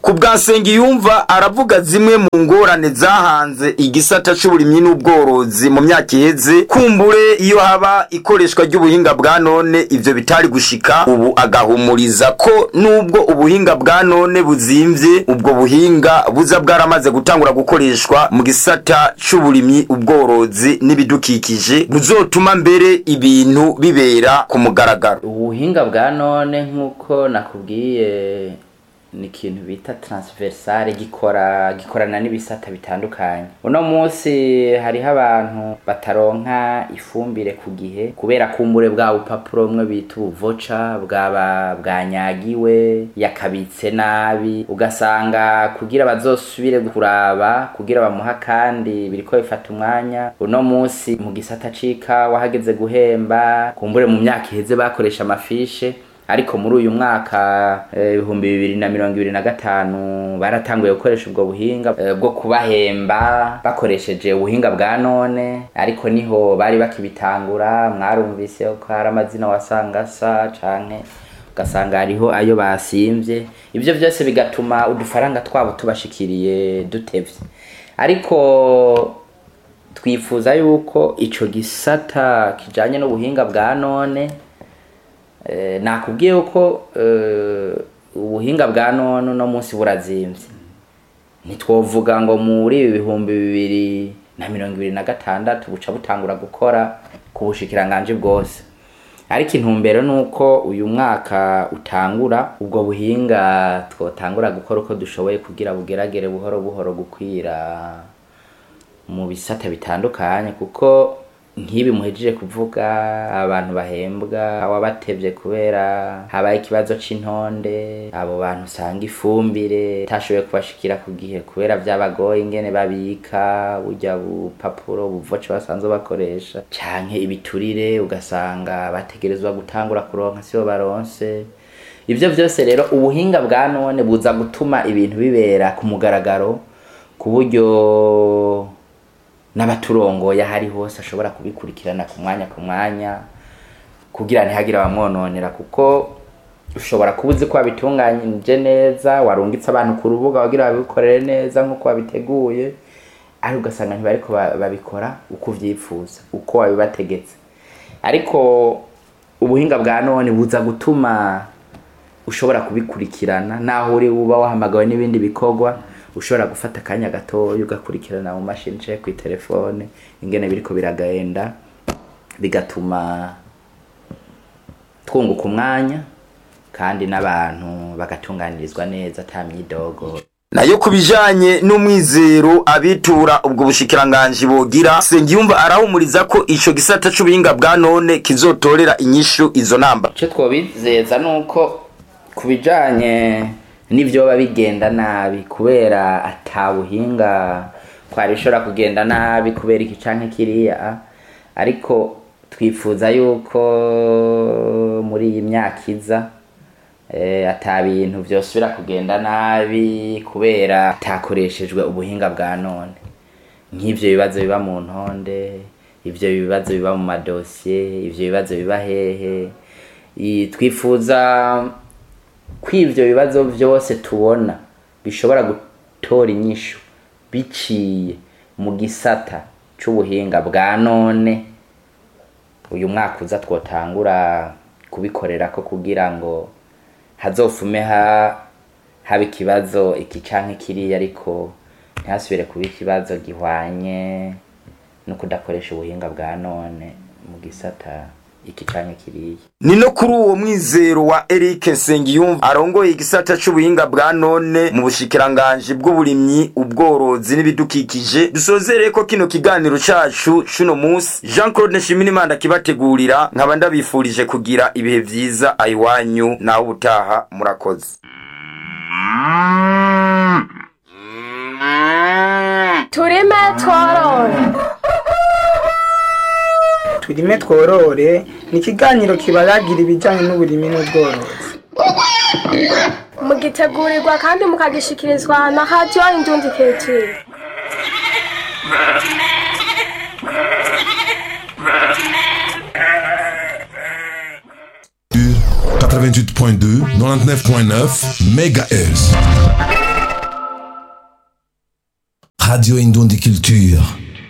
ku bwa Nsengiyumva aravuga zimwe mu ngorane zahanze igisata c'uburimyi n'ubworozi mu myaka iheze kumbure iyo haba ikoreshwa ry'ubuhinga bwa none ivyo bitari gushika ubu agahumuriza ko nubwo ubuhinga bwa none buzimvye ubwo buhinga buza bwaramaze gutangura gukoreshwa mu gisata c'uburimyi ubworozi n'ibidukikije buzotuma mbere ibintu bibera ku mugaragaro ubuhinga bwa none nk'uko nakubwiye ni ikintu bita transversale gikora gikorana n'ibisata bitandukanye uno munsi hariho abantu bataronka ifumbire ku gihe kubera kumbure bwa bupapuro bumwe bita ubuvoca bwaba bwanyagiwe yakabitse nabi ugasanga kugira bazosubire kuraba kugira bamuha kandi biriko bifata umwanya uno munsi mu gisata c'ikawa hageze guhemba kumbure mu myaka iheze bakoresha amafishe ariko muri uyu mwaka ibihumbi bibiri na mirongo ibiri na gatanu baratanguye gukoresha ubwo buhinga eh, bwo kubahemba bakoresheje ubuhinga bwa none ariko niho bari bakibitangura mwarumvise ko hari amazina wasanga asa canke ugasanga hariho ayo basimvye ivyo vyose bigatuma udufaranga twabo tubashikiriye dutevye ariko twifuza yuko ico gisata kijanye n'ubuhinga bwa none Eh, nakubwiye yuko eh, ubuhinga bwa none uno munsi burazimvye ntitwovuga ngo muri ibi bihumbi bibiri na mirongo ibiri na gatandatu buca butangura gukora ku bushikiranganje bwose ariko intumbero ni uko uyu mwaka utangura ubwo buhinga twotangura gukora uko dushoboye kugira bugeragere buhoro buhoro gukwira mu bisata bitandukanye kuko nk'ibi muhejeje kuvuga abantu bahembwa awabatevye kubera habaye ikibazo c'intonde abo bantu usanga ifumbire tashoboye kubashikira ku gihe kubera vyabagoye ingene babika burya bupapuro buvoce basanzwe bakoresha canke ibiturire ugasanga bategerezwa gutangura kuronka sibo baronse ivyo vyose rero ubuhinga bwa none buza gutuma ibintu bibera ku mugaragaro ku buryo n'abaturongoye ahari hose ashobora kubikurikirana ku mwanya ku mwanya kugira ntihagire abamwononera kuko ushobora kuba uzi ko wabitunganyije neza warungitse abantu ku rubuga wagira babikorere neza nk'uko wabiteguye ariko ugasanga ntibariko ba- babikora uko uvyifuza uko wabibategetse ariko ubuhinga bwa none buza gutuma ushobora kubikurikirana naho uri uba wahamagawe n'ibindi bikorwa ushobora gufata akanya gatoya ugakurikirana mu mashini canke kwi telefone ingene biriko biragenda bigatuma twunguka umwanya kandi n'abantu bagatunganirizwa neza ata myidogo nayo ku bijanye n'umwizero abitura ubwo bushikiranganji bogira Sengiyumva arahumuriza ko ico gisata c'ubuhinga bwa none kizotorera inyishu izo namba icyo twobizeza ni uko ku bijyanye n'ibyoba bigenda nabi kubera atabuhinga twari ishobora kugenda nabi kubera iki canke kiriya ariko twifuza yuko muri iyi myaka iza eh, ata bintu vyosubira kugenda nabi kubera atakoreshejwe ubuhinga bwa none nk'ivyo bibazo biba mu ntonde ivyo bibazo biba mu madosiye ivyo bibazo biba hehe I- twifuza ko ivyo bibazo vyose tubona bishobora gutora inyishu biciye mu gisata c'ubuhinga bwa none uyu mwaka uza twotangura kubikorerako kugira ngo hazofume ha haba ikibazo iki canke kiriya ariko ntihasubire kuba ikibazo gihwanye no kudakoresha ubuhinga bwa none mu gisata iki canke kiriya ni no kuri uwo mwizero wa Eric Sengiyumva arongoye igisata c'ubuhinga bwa none mu bushikiranganji bw'uburimyi ubworozi n'ibidukikije dusozereye ko kino kiganiro cacu cuno musi Jean Claude Nshimirimana kibategurira nkaba ndabifurije kugira ibihe vyiza ayiwanyu naho ubutaha murakoze turime tworore turime tworore ni ikiganiro kibaragira ibijyanye n'uburimi n'ubworozi mugitegurirwa kandi mukagishikirizwa na hadiyo indundi ketiri 88.2, 99.9 MHz. Radio Indundi Culture.